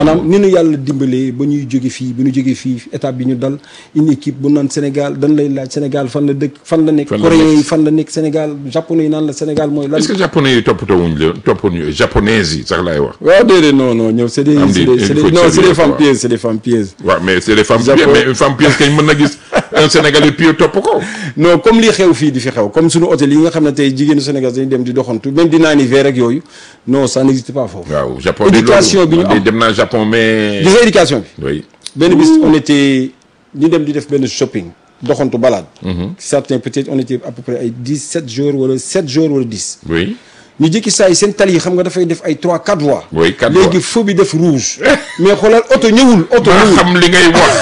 maanaam ni nu yàlla dimbalee ba ñuy jóge fii ba ñu jóge fii étape bi ñu dal une équipe bu naan Sénégal dañ lay laaj Sénégal fan la dëkk fan la nekk Fan la coréens nekk. yi fan la nekk Sénégal japonais yi naan la Sénégal mooy lan est-ce que japonais yi toppatoo wuñ leen toppatoo japonaises yi sax laay wax. waaw déedéet non non ñoom c'est des Am c'est di- des c'est il des faut non que c'est ça des femmes vienne, pieuses c'est des femmes pieuses waaw mais c'est des femmes Japon- pieuses mais une femme pieuse kañ mën na gis un sénégalais pieux topp ko. non comme li xew fii di fi xew comme suñu hôtel yi nga xam ne tey jigéenu Sénégal dañuy dem di doxantu même di naani verre ak yooyu non ça n'existe pas foofu waaw Japon Éducation bi ñu de am. dem naa Japon mais. gis nga éducation bi oui benn bis on était ñu dem di def benn shopping doxantu balade certains peut-être on était à peu près ay dix sept jours wala sept jours wala dix oui. ñu jékki saa yi seen tali yi xam nga dafay def ay trois quatre voies Oui, quatre léegi voies. feu bi def rouge mais xoolal oto ñëwul oto maa ñëwul xam li ngay wax.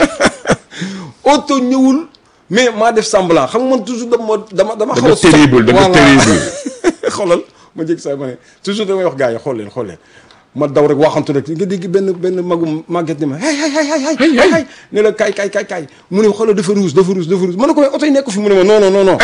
oto ñëwul mais maa def semblant xam nga man toujours dama dama dama da xaw nga a sox- terrible da nga Voilà. terrible. xoolal ma jékki saa yi ma ne toujours damay wax gars yi xool leen xool leen ma daw rek waxantu rek nga dégg benn benn magum màgget ni ma hay hay hay hay hay Hey, hay hey. hay ne la kaay kaay kaay kaay mu ne xoolal dafa rouge dafa rouge dafa rouge ma ne ko mais oto yi nekk fi mu ne ma non non non non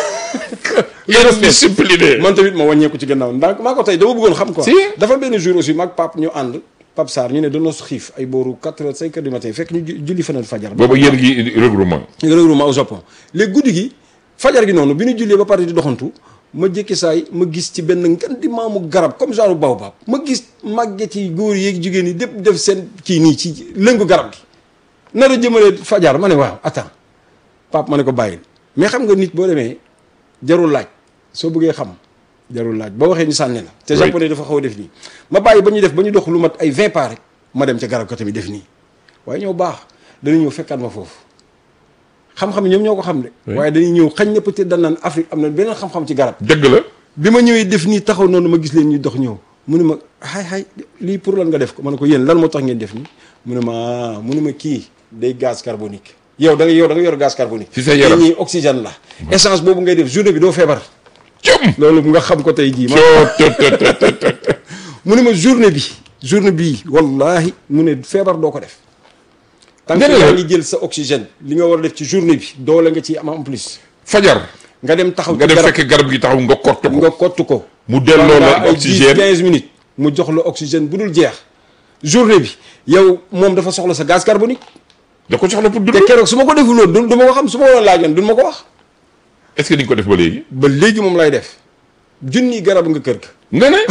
yéen discipliné. man tamit ma wàññeeku ci gannaaw ndax maa ko tey dama bëggoon xam quoi Si. dafa benn jour aussi maag Pape ñu ànd Pape Sarr ñu ne dañoo xiif ay booru 4 heures 5 heures du matin fekk ñu ju- julli fanal fajar boobu yéen gi regroupement. regroupement au Japon léegi guddi gi fajar gi noonu bi ñu jullee ba pare di doxantu ma jékki saay ma gis ci benn ngan di maamu garab comme genre baobab ma gis màgget yi góor yeeg jigéen yi dépp def seen kii nii ci lëngu garab gi nar a jëmale fajar ma ne waaw attends Pape ma ne ko bàyyil mais xam nga nit boo demee jarul laaj soo bëggee xam jarul laaj boo waxee ñu sànni la te Oui. japonais dafa xaw a def nii ma bàyyi ba ñu def ba ñu dox lu mat ay 20 pas rek ma dem ca garab ka tamit def nii waaye ñëw baax dana ñëw fekkaat ma foofu xam-xam ñoom ñoo ko xam de waaye dañuy ñëw xañ na peut-être dañ naan Afrique am na beneen xam-xam ci garab dëgg la. bi ma ñëwee def nii taxaw noonu ma gis leen ñu dox ñëw mu ne ma xay xay lii pour lan nga def ko ma ne ko yéen lan moo tax ngeen def nii mu ne ma ah mu ne ma kii day gaz carbonique yow da nga yow da nga yor gaz carbonique Ci sa yaram. te ñii oxygène la essence boobu ngay def journée bi doo feebar cum. loolu nga xam ko tey jii ma coo tot tot tot tot. mu ne ma journée bi journée bii wallahi mu ne feebar doo ko def tant que Nga ne la- yaa ngi jël sa oxygène li nga war a def ci journée bi doole nga ci am en plus fajar. nga dem taxaw nga ci dem garab fekk garab gi taxaw nga kott ko. nga kott ko mu delloo pendant la ay oxygène. 10 15 minutes mu jox la oxygène bu dul jeex journée bi yow moom dafa soxla sa gaz carbonique da ko soxla pour dund. te keroog su ma ko deful woon du du ma ko xam su ma woon laajoon du ma ko wax est-ce que di nga ko def ba léegi. ba léegi moom lay def junni garab nga kër ga nga ne.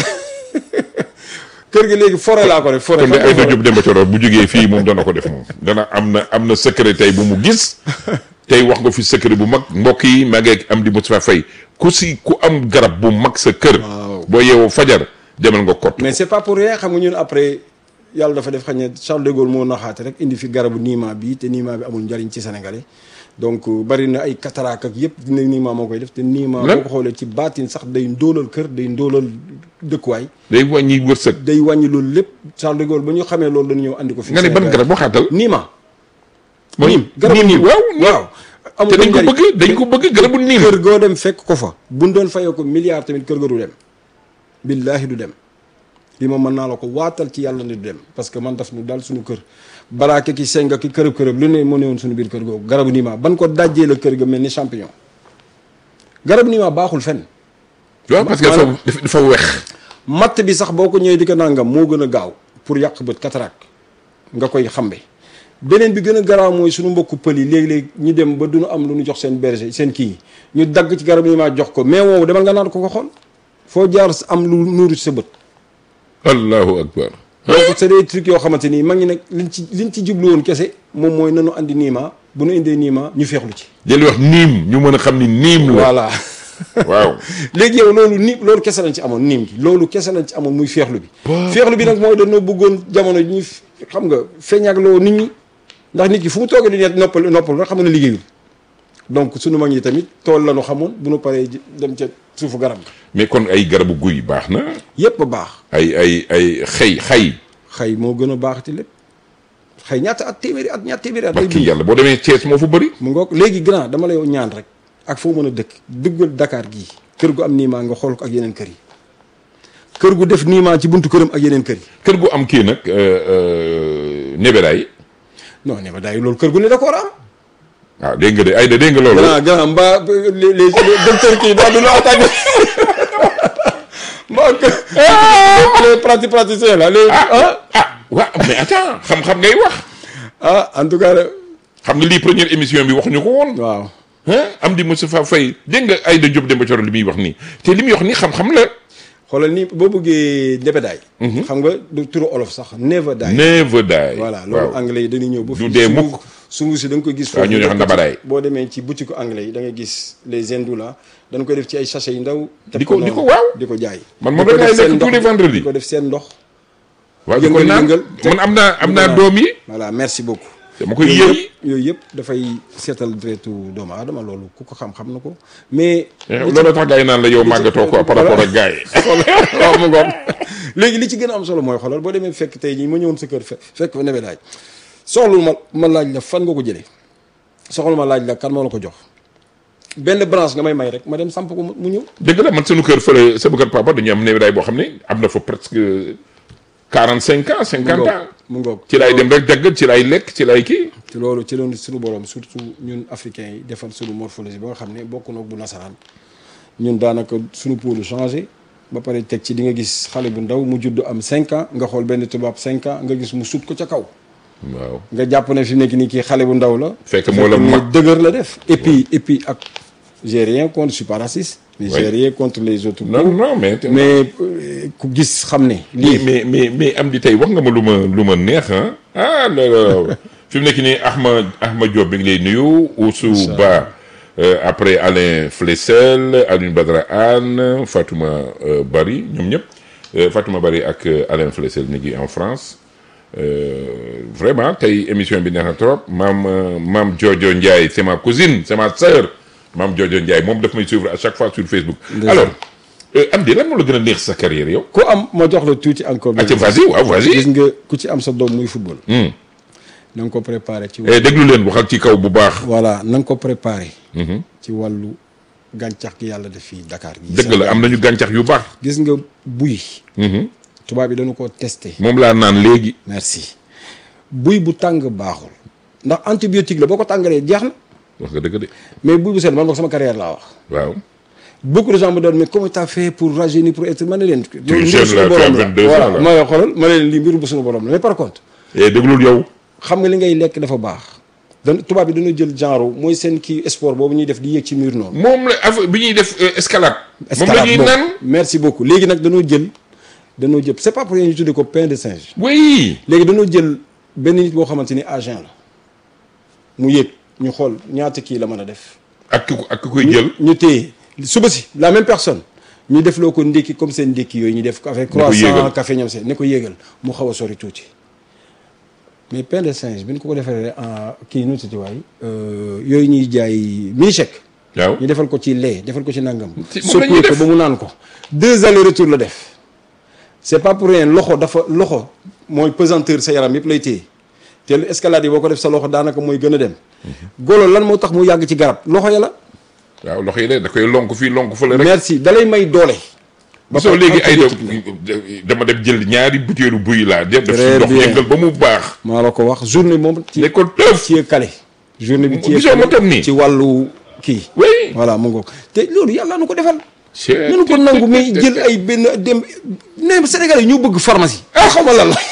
kër ga léegi forêt laa ko def forêt kon de xam nga Aïda forêt. Diop Demba Thioro bu jógee fii moom dana ko def moom dana am na am na secret tey bu mu gis tey wax nga fi secret bu mag mbokk yi maa ngi am di Moustapha Faye ku si ku am garab bu mag sa kër. Waaw. boo yeewoo fajar demal nga kott. mais c'est pas pour rien xam nga ñun après yàlla dafa def xañ ne Charles de Gaulle moo naxaate rek indi fi garabu niima bi te niima bi amul njariñ ci sénégalais donc bari na ay cataracte ak yëpp dina niima moo koy def te niima Lan? boo ko xoolee ci baatin sax day ndóolal kër day ndóolal dëkkuwaay day wàññi wërsëg. day wàññi loolu lépp Charles de Gaulle ba ñu xamee loolu dañu ñëw andi ko fi nga ne ban garab waxaatal. niima mooy niim garabu niim niim waaw waaw amul te dañ ko njariñ. bëgg dañ ko bëgg garabu niim. kër goo dem fekk ko fa buñ doon fayoo ko milliard tamit kër ga du dem billaahi du dem li ma mën naa la ko waatal ci yàlla ne du dem parce que man daf nu daal suñu kër baraake ki senga ki kërëb kërëb lu ne moo ne woon suñu biir kër googu garabu niima ban ko dajjee la kër ga mel ni champignon garabu niima baaxul fenn waaw parce que dafa dafa dafa wex. matt bi sax boo ko ñëwee di ko nangam moo gën a gaaw pour yàq bët cataracte nga koy xambe beneen bi gën a garaaw mooy suñu mbokku pël yi léegi-léegi ñu dem ba duñu am lu ñu jox seen berger seen kii yi ñu dagg ci garab yi maa jox ko mais woowu demal nga naan ko ko xool foo jaar am lu nuuru ci sa bët allahu akbar. donc c'est des trucs yoo xamante nii mag ñi nag liñ ci liñ ci jublu woon kese moom mooy nanu andi niima bu nu indee niima ñu feexlu ci jël wax niim ñu mën a xam ni niim la. voilà waaw. léegi yow loolu ni loolu kese lañ ci amoon niim gi loolu kese lañ ci amoon muy feexlu bi feexlu bi nag mooy dañoo bëggoon jamono ji ñu xam nga feeñagloo nit ñi ndax nit ki fu mu toogee di net noppal noppal rek xam nga ne liggéeyul donc sunu mag ñi tamit tool la ñu xamoon bu nu paree ji- dem ca suufu garab ga mais kon ay garabu guy baax na. yépp a baax ay ay ay xëy xay. xëy moo gën a baaxati lépp xëy ñaata at téeméeri at ñaata téeméeri at lay barki dund yàlla boo demee Thiès moo fa bëri. mu ngoog léegi grand dama lay ñaan rek ak foo mën a dëkk duggal Dakar gii kër gu am niimaa nga xool ko ak yeneen kër yi kër gu def niimaa ci buntu këram ak yeneen kër yi kër gu am kii nag nebedaay. non ne ma daay loolu kër gu ne da ko war a am waaw dégg nga de ay da dégg nga loolu. grand grand mbaa les les les docteurs kii daal du ñu attaqué mbaa que les prati praticiens là les ah waaw mais attends xam-xam ngay wax ah en tout cas xam nga lii première émission bi waxuñu ko woon waaw ah am di Moustapha Faye dégg nga Aïda Diop Demba Thioro li muy wax nii te li muy wax nii xam-xam la xoolal ni boo bëggee nebedaay xam nga du turu olof sax never die never die voilà loolu waaw anglais yi dañuy ñëw ba Du fii dee sungu- mukk. sungu si da nga koy gis waaw ñu ne xam nabadaay. boo demee ci boutique anglais yi da ngay gis les hindous là dañ koy def ci ay sachet yu ndaw teg Di ko- di noonu, ko waaw. di ko jaay Man moom Di ko rek laay def seen lekk tous ndox- les vendredis. di ko def seen ndox waaw di ko yëngal- naan yëngal. man am naa am naa Voilà. doom yi voilà merci beaucoup dama koy yooyu yëy yëpp yooyu yëpp dafay seetal deretu doomu aadama loolu ku ko xam-xam na ko mais loolu tax gars yi naan la yow màggatoo quoi par rapport ak gars yi waaw mu ngoog léegi li ci gën a am solo mooy xoolal boo demee fekk tey jii ma ñëwoon sa kër fe fekk fa nebedaay soxlu ma ma laaj la fan nga ko jëlee soxlu ma laaj la kan moo la ko jox benn branche nga may may rek ma dem samp ko mu mu ñëw dëgg la man sunu kër fële sama kër papa dañu am nebedaay boo xam ne am na fa presque quarante cinq ans cinquante ans mu ngoog ci laay dem rek dagg ci laay lekk ci laay kii ci loolu ci loolu suñu borom surtout ñun africains yi defal suñu morphologie ba nga xam ne bokk na bu nasaraan ñun daanaka suñu pôle changé ba pare teg ci di nga gis xale bu ndaw mu judd am 5 ans nga xool benn tubaab 5 ans nga gis mu sut ko ca kaw waaw nga jàpp ne fi mu nekk nii kii xale bu ndaw la. Fekk moo la ni mag. dëgër la def. et puis et puis ak j'ai rien contre je suis pas raciste. mais Oui. j'ai rien contre les autres. non non mais mais euh, ku gis xam ne. mais lii mais mais mais am di tey wax nga ma lu ma lu ma neex ah ah loolu fi mu nekk nii Ahma Ahma Diop bi ngi lay nuyu Oussou Ba euh, après Alain Flessel Alioune Badara Anne Fatouma euh, Bari ñoom ñëpp euh, Fatouma Bari ak euh, Alain Flessel ñu ngi en France Euh, vraiment tey émission bi neex na trop maam euh, maam Jojo Ndiaye c'est ma cousine c'est ma sœur maam Jojo Ndiaye moom daf may suivre à chaque fois sur Facebook alors euh, am di lan moo la gën a neex sa carrière yow ku am ma jox la tuuti encore. acca vas-y waaw vas-y gis nga ku ci am sa doom muy football. Hmm. na nga ko préparé ci. Eh, déglu leen waxal ci kaw bu baax voilà na nga ko préparé. ci wàllu gàncax gi yàlla def fii Dakar. gi dëgg la am nañu gàncax yu baax gis nga buy. tubaab bi dañu ko testé. moom laa naan léegi merci buy bu tàng baaxul. ndax antibiotique la boo ko tàngalee jeex na. wax nga dëgg de mais buy bu sedd man boog sama carrière laa wax. waaw beaucoup de gens me donnent mais comment t'as fait pour rajeunir pour être ma ne leen. loolu jeune mbiru là, suñu borom tu as la 22 ans, voilà là. ma xoolal ma ne leen lii mbiru bu suñu borom la mais par contre eh déglul yow xam nga li ngay lekk dafa baax. dan tubaab bi dañoo jël genre mooy seen kii sport boobu ñuy def di yéeg ci mur noonu. moom la affaire bi ñuy def euh, escalade moom la escalade ñuy boobu. naan merci beaucoup léegi nag dañoo jël dañoo jël c'est pas pour rien ñu tuddee ko pain de singe. oui léegi dañoo jël benn nit boo xamante ni agent la mu yéeg ñu xool ñaata kii la mën a def. ak ki ko- ak ki koy jël ñu téye suba si la même personne ñu def loo ko ndékki comme seen ndékki yooyu ñu def ko avec ko croissant yéegal. café ñoom seen ne ko yéegal mu xaw a sori tuuti mais pain de singe bi ñu ko ko defee en kii nu tuuti waay yooyu ñuy jaay mini chèque waaw ñu defal ko ci lait defal ko ci nangam Ci- moom la ñuy soppi ko def. ba mu naan ko deux allers retour la def c'est pas pour rien loxo dafa loxo mooy pesanteur sa yaram yëpp lay téye te lu escalade yi boo ko def sa loxo daanaka mooy gën a dem golo lan moo tax mu yàgg ci garab loxo ya la waaw loxo yi de da koy lonk fii lonk fële rek merci dalay may doole ba soo pare léegi ay antibiotique la. dama dem jël ñaari butéelu buy laa def def si Très ndox bien. yëngal ba mu baax maa la ko wax journée moom ci ne ko tëf ci kale journée bi ci gisoo ma tam nii ci wàllu kii oui voilà mu ngoog te loolu yàlla nu ko defal Chut, nanu ko nangu mais jël ay benn dem ne Sénégal yi ñoo bëgg pharmacie ah xaw ma lan la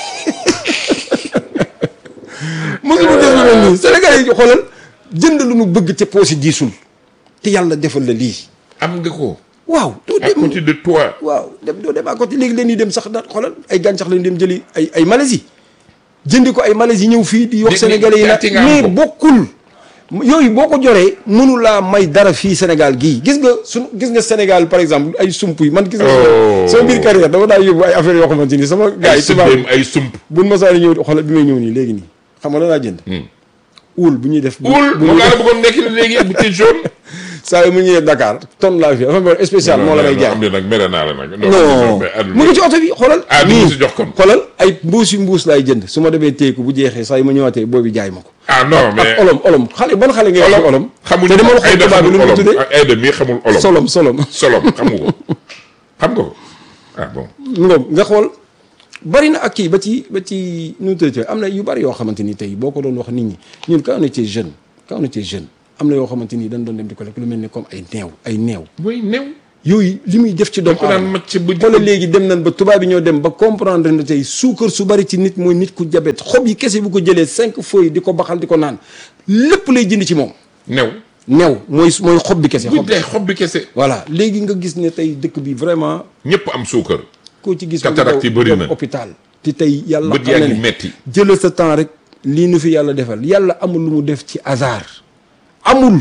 mosuma def lu mel nii Sénégal yi xoolal jënd lu nu bëgg te poos yi diisul te yàlla defal la lii am nga ko waaw doo à dem côté de toi waaw dem doo dem à côté léegi leen ñuy dem sax daal xoolal ay gàncax lañu dem jëli ay ay Malaisie jëndi ko ay Malaisie ñëw fii di wax Di- sénégalais yi di- nag di- mais ko. bokkul yooyu boo ko joree mënu laa may dara fii Sénégal gii gis nga suñ gis nga Sénégal par exemple ay sump yi man gis nga Oh. sama biir carrière dama daa yóbbu ay affaires yoo xamante ni sama gars ay yi tubaab sëddéem ay sump buñ masaani ñëw xoolal bi may ñëw nii léegi nii xam nga la laa jënd uul bu ñuy def bu wul bu moom ñuy laa la def bëggoon nekk léegi bu te jaune saa yu mu ñëwee Dakar tonne laa fi dafa mel spécial moo la may jaay am na nag mere naa la nag non mais àdduna- mu ngi ci oto bi xoolal. Ah, di nii ma si jox kon. xoolal ay mbuusi mbuus laay jënd su ma demee téyeku bu jeexee saa yu ma ñëwaatee boobu jaay ma ko. ah non mais ak olom olom xale ban xale ngay wax olom. xamuñu te dama la xool Aïda tubaab bi xamul lu mu olom tuddee. ak Aïda mii xamul olom solom solom. solom xam nga ko xam nga ko ah bon ngoom nga xool bari na ak kii ba ci ba ci nu mu tuddee am na yu bari yoo xamante ni tey boo ko doon wax nit ñi ñun quand on était jeune quand on était jeune am na yoo xamante ni dañ doon dem di ko lekk lu mel ni comme ay neew ay neew. mooy new yooyu li muy def ci doomu ko daan aadama macc ba wala léegi dem nañ ba tubaab yi ñoo dem ba comprendre na tey suukar su bari ci nit mooy nit ku jabet xob yi kese bu ko jëlee cinq feuilles di ko baxal di ko naan lépp lay jënd ci moom new new mooy mooy xob bi kese bu xob dee xob bi kese voilà léegi nga gis ne tey dëkk bi vraiment ñëpp am suukar koo ci gis Cataracte yi bëri na. hôpital te tey yàlla bët xam yaa na ngi ne metti jëlal sa temps rek lii nu fi yàlla defal yàlla amul lu mu def ci hasard amul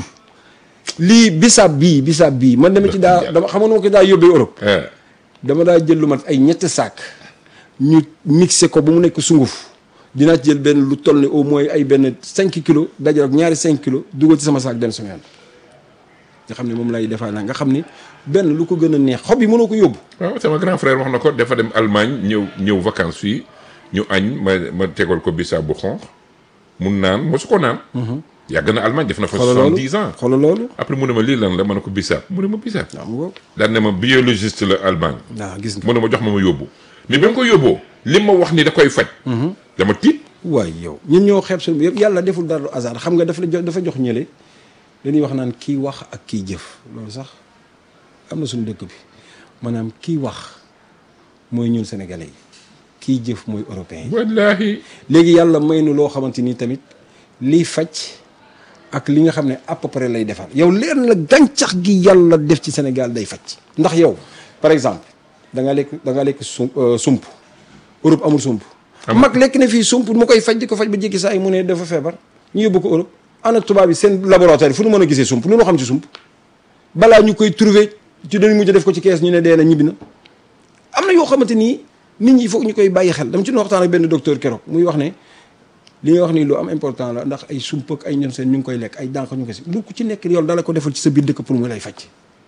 lii bisaab bii bisaab bii man dama ci daa dama xam nga nu ma ko daa yóbbee Europe ah dama daa jël lu mat ay ñetti saak ñu mixé ko ba mu nekk sunguf dinaa ci jël benn lu toll ni au moins ay benn 5 kilos dajal ak ñaari 5 kilos dugal ci sama saak dem sama yoon nga xam ne moom lay defaa naa nga xam ni benn lu ko gën a neex xob yi mënoo ko yóbbu waaw sama grand frère wax na ko dafa dem Allemagne ñëw ñëw vacances fii ñu añ ma ma tegal ko bisaab bu xonq mun naan mosu ko naan yàgg na Allemagne def na fa xoolal loolu soixante-dix ans xoolal loolu après mu ne ma lii lan la ma ne ko bisaab mu ne ma bisaab waaw mu ngoog daan ne ma biologiste la Allemagne waaw gis nga mu ne ma jox ma ma yóbbu mais bi ma ko yóbboo li ma wax ni da koy faj dama tiit waay yow ñun ñoo xeeb suñu yëpp yàlla deful dara lu hasard xam nga dafa la jox dafa jox ñële dañuy wax naan kii wax ak kii jëf loolu sax am na suñu dëkk bi maanaam kii wax mooy ñun sénégalais yi kii jëf mooy européen yi wallaahi léegi yàlla may nu loo xamante ni tamit liy faj ak li nga xam ne à peu près lay defar yow leer na la gàncax gi yàlla def ci Sénégal day faj ndax yow par exemple da nga lekk da nga lekk sum sump Europe amul sump mag lekk na fii sump mu koy faj di ko faj ba jékki saa yi mu ne dafa feebar ñu yóbbu ko Europe ana tubaab yi seen laboratoire fu nu mën a gisee sump lu nu xam ci sump balaa ñu koy trouver ci dañu mujj def ko ci kees ñu ne dee na ñibbi na am na yoo xamante nii nit ñi foog ñu koy bàyyi xel dama ci doon waxtaan ak benn docteur keroog muy wax ne li nga wax nii lu am important la ndax ay sump ak ay ñoom seen ñu ngi koy lekk ay dànq ñu ko si lu ku ci nekk yow dala ko defal ci sa biir dëkk pour mu lay faj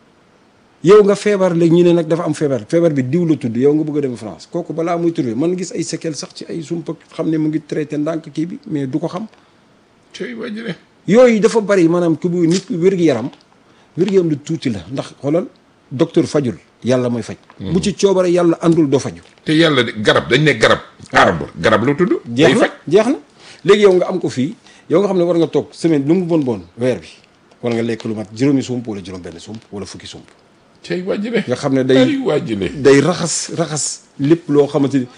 yow nga feebar léegi ñu ne nag dafa am feebar feebar bi diw la tudd yow nga bëgg a dem France kooku balaa muy trouvé mën gis ay séquelles sax ci ay sump ak xam ne mu ngi traité ndànk kii bi mais du ko xam cey wajële yooyu dafa bari maanaam ku bu nit wér-gu-yaram wér-gu-yaram lu tuuti la ndax xoolal docteur fajul yàlla mooy faj bu ci coobare yàlla àndul doo faju te yàlla de garab dañ ne garab arbre garab la tudd day jeex na faj jeex na léegi yow nga am ko fii yow nga xam ne war nga toog semaine lu mu bon bon weer bi war nga lekk lu mat juróomi sump wala juróom benn sump wala fukki sump cey wajële nga xam ne ay day wajële day raxas raxas lépp loo xamante ni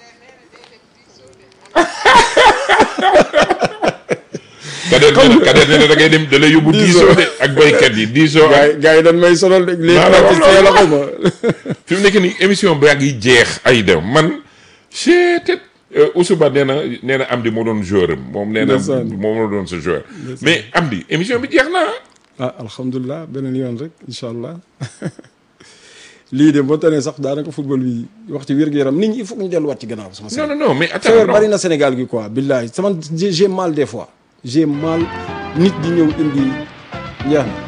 kadeer nee na kadeer nee na da ngay dem da lay yóbbu diisoo de ak baykat yi diisoo gars ak yi gars yi dañ may sonal de léegi Maa la wax pratique yàlla xaw ma fi mu nekk nii émission baa ngi jeex ay dem man chetet Oussouba nee na nee na Amdi moo doon joueur am moom nee na Ndeysaan. moom moo doon sa joueur mais Amdi émission bi jeex na ah alhamdulilah beneen yoon rek incha allah lii de boo tanee sax daanaka football bi wax ci wér-gu-yaram nit ñi il faut que ñu delluwaat ci gannaaw sama non non non mais attends feebar non. bari na Sénégal gi quoi billahi sama j'ai j'ai mal des fois j'ai mal nit di ñëw indi njaax